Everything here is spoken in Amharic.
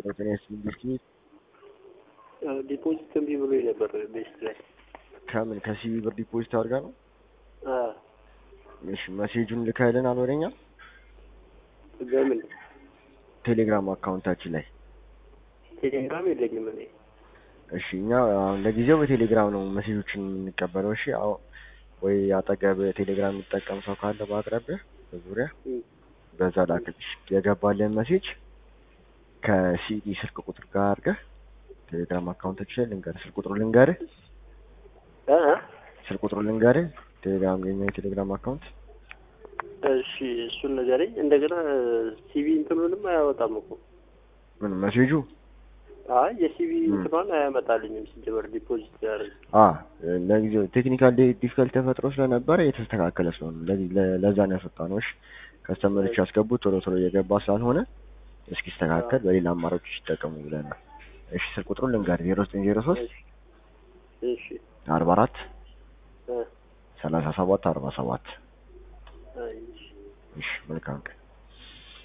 ጤና ይስጥልኝ። እስኪ ዲፖዚት እምቢ ብሎ ነበር ቤስት ላይ ከምን ከሲቢ ብር ዲፖዚት አድርጋ ነው? አ እሺ መሴጁን ልከህልናል ወደኛ በምን ቴሌግራም አካውንታችን ላይ። ቴሌግራም የለኝም እኔ። እሺ እኛ አሁን ለጊዜው በቴሌግራም ነው መሴጆችን የምንቀበለው። እሺ አዎ፣ ወይ አጠገብ ቴሌግራም የሚጠቀም ሰው ካለ በአቅራቢያ በዙሪያ እም፣ በዛ ላክልሽ የገባልን መሴጅ ከሲቢ ስልክ ቁጥር ጋር አድርገህ ቴሌግራም አካውንታችን ላይ ልንገርህ። ስልክ ቁጥሩ ልንገርህ፣ አ አ ስልክ ቁጥሩ ልንገርህ። ቴሌግራም የኛ የቴሌግራም አካውንት እሺ እሱን ንገረኝ። እንደገና ሲቪ እንትኑንም አያወጣም እኮ። ምን መሴጁ አይ የሲቪ እም። እንትኗን አያመጣልኝም ሲጀመር ዲፖዚት ያደርግ አ ለጊዜው ቴክኒካል ዲፊካልቲ ተፈጥሮ ስለነበረ የተስተካከለ ስለሆነ ለዚህ- ለ- ለዛ ነው ያስወጣ ነው። እሺ ከስተመሮች ያስገቡት ቶሎ ቶሎ እየገባ ስላልሆነ እስኪስተካከል በሌላ አማራጮች ይጠቀሙ ብለን ነው። እሺ ስልክ ቁጥሩን ልንገርህ ዜሮ ዘጠኝ ዜሮ ሶስት እሺ አርባ አራት አ ሰላሳ ሰባት አርባ ሰባት አይ እሺ እሺ መልካም ቀን